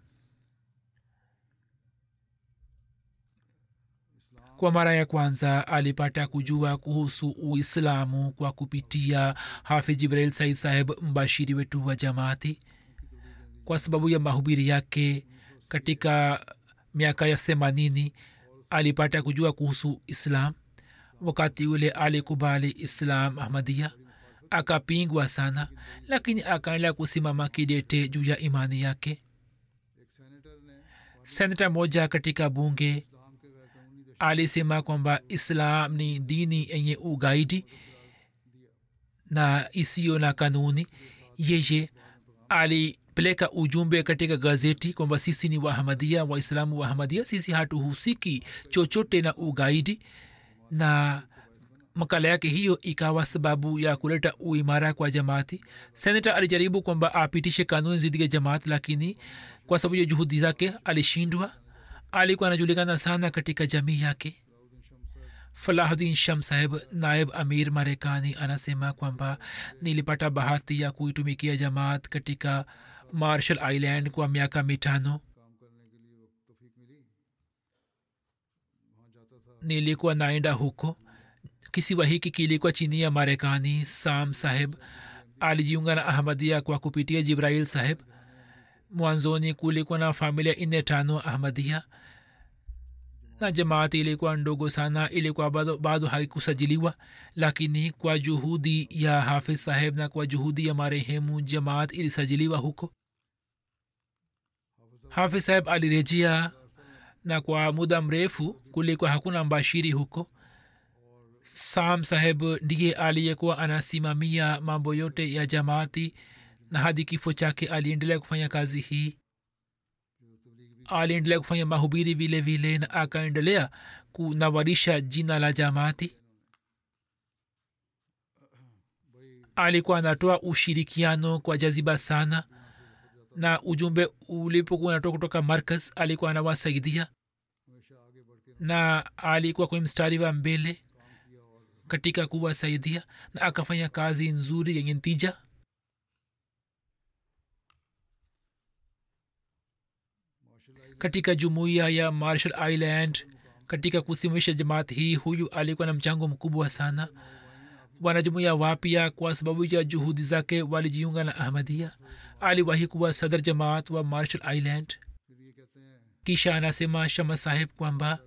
kwa mara ya kwanza alipata kujua kuhusu uislamu kwa kupitia hafidh jibrail said saheb mbashiri wetu wa jamaati kwa sababu ya mahubiri yake katika miaka ya themanini alipata kujua kuhusu islam wakati ule alikubali islam ahmadia akapingwa sana lakini akaendelea kusimama kidete juu ya imani yake senata moja katika bunge alisema kwamba islam ni dini yenye ugaidi na isiyo na kanuni yeye alipeleka ujumbe katika gazeti kwamba sisi ni wahamadia waislamu wahamadia sisi hatuhusiki chochote na ugaidi na makala yake hiyo ikawa sababu ya kuleta uimara kwa jamaati senata alijaribu kwamba apitishe kanuni zidi ya jamaati lakini kwa sababu ya juhudi zake alishindwa alikuwa anajulikana sana katika jamii yake falahuddin sham saheb naib amir marekani anasema kwamba nilipata bahati ya kuitumikia jamaat katika marshall island kwa miaka mitano nilikuwa naenda huko kisiwa hiki kilikuwa chini ya marekani sam saheb alijiunga na ahmadia kwa kupitia jibrail saheb mwanzoni kulikuwa na familia nne tano ahmadia na jamaati ilikuwa ndogo sana ilikuwa bado, bado haikusajiliwa lakini kwa juhudi ya hafiz saheb na kwa juhudi ya marehemu jamaat ilisajiliwa huko hafiz saheb alirejea na kwa muda mrefu kulikuwa hakuna mbashiri huko sam saheb ndiye aliyekuwa anasimamia mambo yote ya jamaati na hadi kifo chake aliendelea kufanya kazi hii aliendelea kufanya mahubiri vile vile na akaendelea kunawarisha jina la jamaati alikuwa anatoa ushirikiano kwa jaziba sana na ujumbe ulipokuwa unatoka kutoka markaz alikuwa anawasaidia na alikuwa kwenye mstari wa mbele katika kuwasaidia na akafanya kazi nzuri yenye ntija katika jumuiya ya marshall island katika kusimamisha jamaat hii huyu alikuwa na mchango mkubwa sana wanajumuiya wapya kwa sababu ya juhudi zake walijiunga na ahmadia aliwahi kuwa sadr jamaat wa marshall island kisha anasema shama saheb kwamba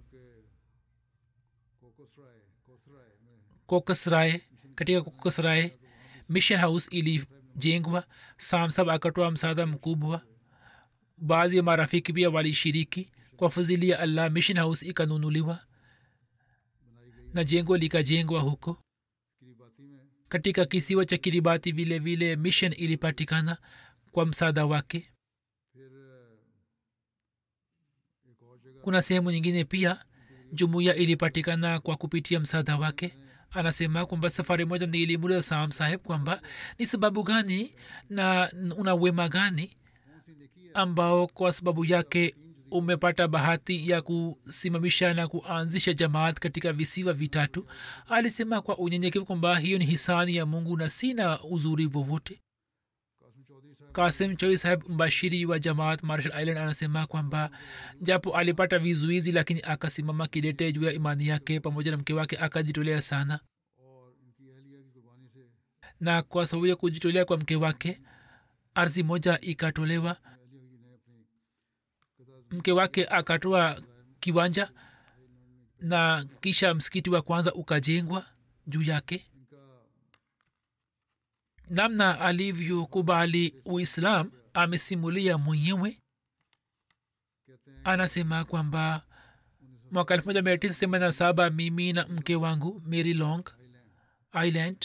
kokosrae katika kokosrae mission house ili ikajengwa samsab akatoa msaada mkubwa baadhi ya marafiki pia walishiriki kwa fadhili ya allah mission house ikanunuliwa na jengo likajengwa huko
Kiribati में
katika kisiwa cha kiribati vile vile mission ilipatikana kwa msaada wake
फिर एक और जगह
kuna sehemu nyingine pia jumuiya ilipatikana kwa kupitia msaada wake anasema kwamba safari moja nilimuuliza sam saheb kwamba ni sababu gani na una wema gani
कौन सी नेकी है
ambao kwa sababu yake umepata bahati ya kusimamisha na kuanzisha jamaat katika visiwa vitatu alisema kwa unyenyekevu kwamba hiyo ni hisani ya mungu na sina uzuri vovote
Qasim चौधरी साहब
kasim choi saheb mbashiri wa jamaat marshall island anasema kwamba japo alipata vizuizi lakini akasimama kidete juu ya imani yake pamoja na mke wake akajitolea sana
और इनकी अहलिया की कुर्बानी से
na kwa sababu ya kujitolea kwa mke wake ardhi moja ikatolewa
अहलिया की ने अपनी कदा
mke wake akatoa kiwanja na kisha msikiti wa kwanza ukajengwa juu yake
इनका
namna alivyokubali uislam amesimulia mwenyewe
कहते हैं
anasema kwamba mwaka elfu moja mia tisa themanini na saba mimi na mke wangu mary long
island
island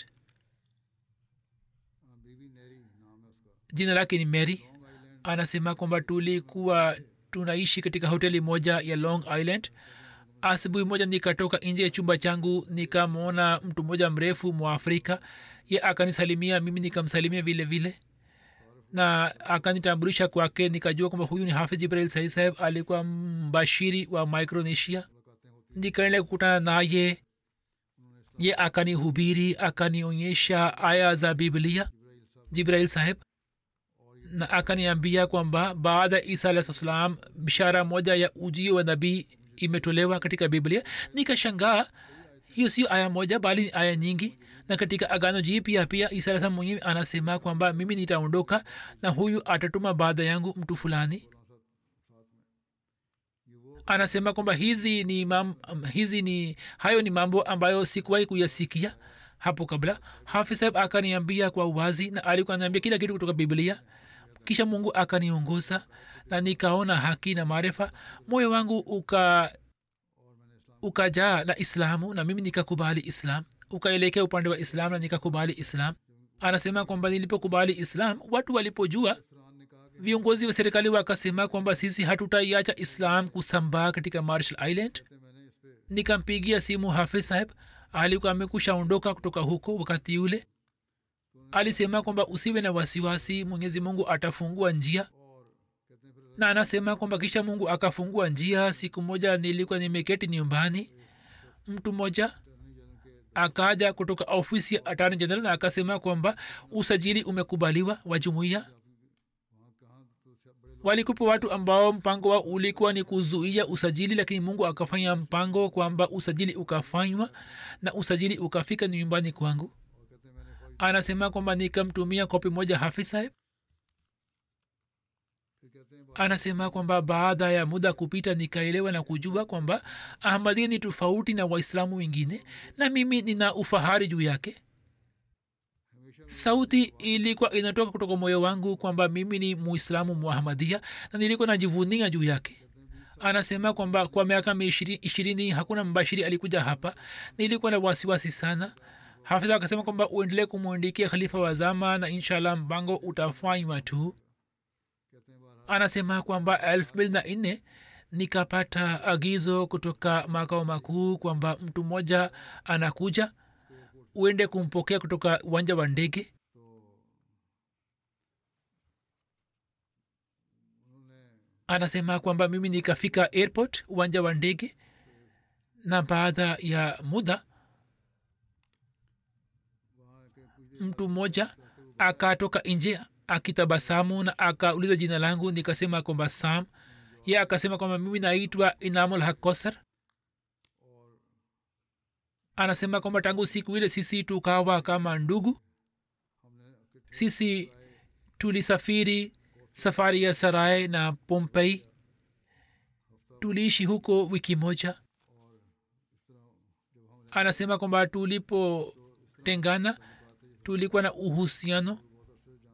बीबी नेरी नाम है उसका
jina lake ni mary
long island
anasema kwamba tulikuwa tunaishi katika hoteli moja ya long island asubuhi moja nikatoka nje ya chumba changu nikamwona mtu mmoja mrefu mwafrika ye akanisalimia mimi nikamsalimia vile vile na akanitambulisha kwake nikajua kwamba huyu ni hafidh jibril sahi saheb alikuwa mbashiri wa micronesia
मुलाकातें होती
nikaendelea kukutana naye ye akanihubiri akanionyesha aya za biblia
जिब्राइल साहब
jibrail saheb na akaniambia kwamba baada ya isa alah salam bishara moja ya ujio wa nabii imetolewa katika biblia nikashangaa hiyo sio aya moja bali ni aya nyingi na katika agano jipya pia isa alah salam mwenyewe anasema kwamba mimi nitaondoka na huyu atatuma baada yangu mtu fulani
ये वो
anasema kwamba hizi ni mam, hizi ni hayo ni mambo ambayo sikuwahi kuyasikia hapo kabla hafi saheb akaniambia kwa uwazi na alikuwa anaambia kila kitu kutoka biblia kisha mungu akaniongoza na nikaona haki na maarifa moyo wangu uka ukajaa na islamu na mimi nikakubali islam ukaelekea upande wa islam na nikakubali islam anasema kwamba nilipokubali islam watu walipojua
Farhan ने कहा कि
viongozi wa serikali wakasema kwamba sisi hatutaiacha islam kusambaa katika marshall island
कहते मैंने इस पे
nikampigia simu hafiz saheb alikuwa amekusha ondoka kutoka huko wakati ule alisema kwamba usiwe na wasiwasi mwenyezi mungu atafungua njia
और कहते हैं फिर
na anasema kwamba kisha mungu akafungua njia siku moja nilikuwa nimeketi nyumbani mtu mmoja
attorney general के
akaja kutoka ofisi ya atani general na akasema kwamba usajili umekubaliwa wa jumuiya
वहाँ कहाँ तो सब बड़े
walikupa watu ambao mpango wao ulikuwa ni kuzuia usajili lakini mungu akafanya mpango kwamba usajili ukafanywa na usajili ukafika ni nyumbani kwangu
और कहते हैं मैंने फौज
anasema kwamba nikamtumia kopi moja hafiz saheb
फिर कहते हैं
anasema kwamba baada ya muda kupita nikaelewa na kujua kwamba ahmadia ni tofauti na waislamu wengine na mimi nina ufahari juu yake
हमेशा
sauti ilikuwa inatoka kutoka moyo wangu kwamba mimi ni muislamu muahmadia na nilikuwa najivunia juu yake anasema kwamba kwa miaka miishiri- ishirini hakuna mbashiri alikuja hapa nilikuwa na wasiwasi sana hafidha akasema kwamba uendelee kumwandikia khalifa wa zama na inshallah mpango utafanywa tu
कहते हैं बारह
anasema kwamba elfu mbili na nne nikapata agizo kutoka makao makuu kwamba mtu mmoja anakuja uende kumpokea kutoka uwanja wa ndege
तो उन्होंने
anasema kwamba mimi nikafika airport uwanja wa ndege na baada ya muda
वहाँ के कुछ देर
mtu mmoja akatoka nje akitabasamu na akauliza jina langu nikasema kwamba sam ye akasema kwamba mimi naitwa inamul hakosar
और
anasema kwamba tangu siku ile sisi tukawa kama ndugu
हमने इकट्ठे
sisi tulisafiri safari ya sarai na pompei tuliishi huko wiki moja
और इस तरह जब हमने
anasema kwamba tulipotengana tulikuwa na uhusiano
बहुत अरसे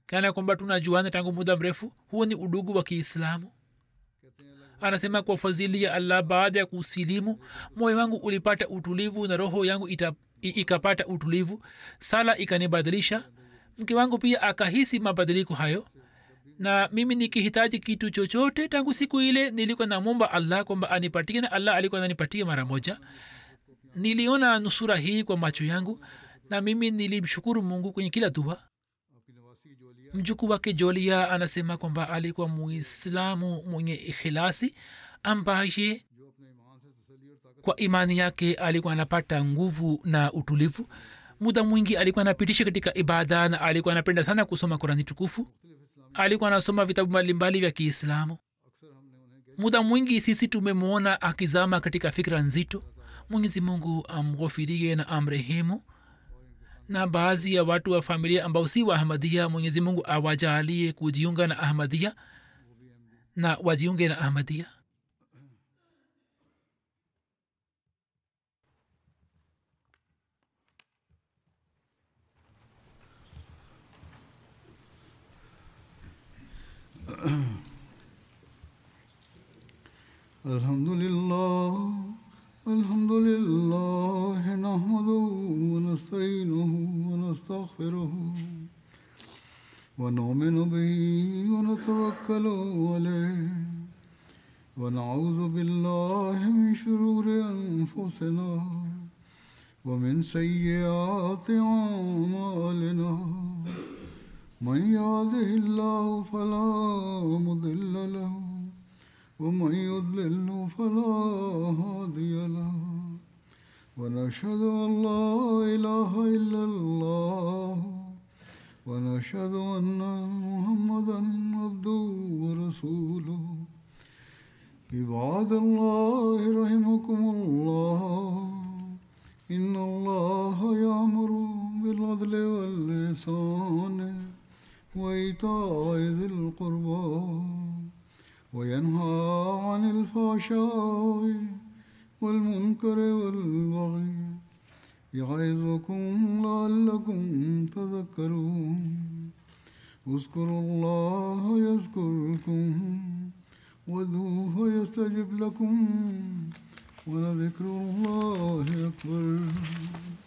kana kwamba tunajuana tangu muda mrefu huo ni udugu wa kiislamu anasema kwa fadhili ya allah baada ya kusilimu moyo wangu ulipata utulivu na roho yangu ita, i- ikapata utulivu sala ikanibadilisha mke wangu pia akahisi mabadiliko hayo na mimi nikihitaji kitu chochote tangu siku ile nilikuwa namwomba allah kwamba anipatie na allah alikuwa ananipatia mara moja niliona nusura hii kwa macho yangu na mimi nilimshukuru mungu kwenye kila dua
आपकी नवासी की जोलिया
mjukuu wake jolia anasema kwamba alikuwa muislamu mwenye ikhilasi ambaye
जो अपने ईमान से तसली और ताकत
kwa imani yake alikuwa anapata nguvu na utulivu muda mwingi alikuwa anapitisha katika ibada na alikuwa anapenda sana kusoma kurani tukufu
मुख्तलिफ इस्लामी
alikuwa anasoma vitabu mbalimbali vya kiislamu
अक्सर हमने उन्हें
muda mwingi sisi tumemwona akizama katika fikra nzito mwenyezi mungu amghofirie na amrehemu na baadhi ya watu wa familia ambao si wa ahmadia mwenyezi mungu awajalie kujiunga na ahmadia na wajiunge na ahmadia
الحمد لله الحمد لله نحمده ونستعينه ونستغفره ونؤمن به ونتوكل عليه ونعوذ بالله من شرور أنفسنا ومن سيئات أعمالنا من يهده الله فلا مضل له ومن يضلل فلا هادي له ونشهد أن لا إله إلا الله ونشهد أن محمدا عبده ورسوله عباد الله رحمكم الله إن الله يأمر بالعدل واللسان وإيتاء ذي القربى وينهى عن الفحشاء والمنكر والبغي يعظكم لعلكم تذكرون اذكروا الله يذكركم وادعوه يستجب لكم ولذكر الله أكبر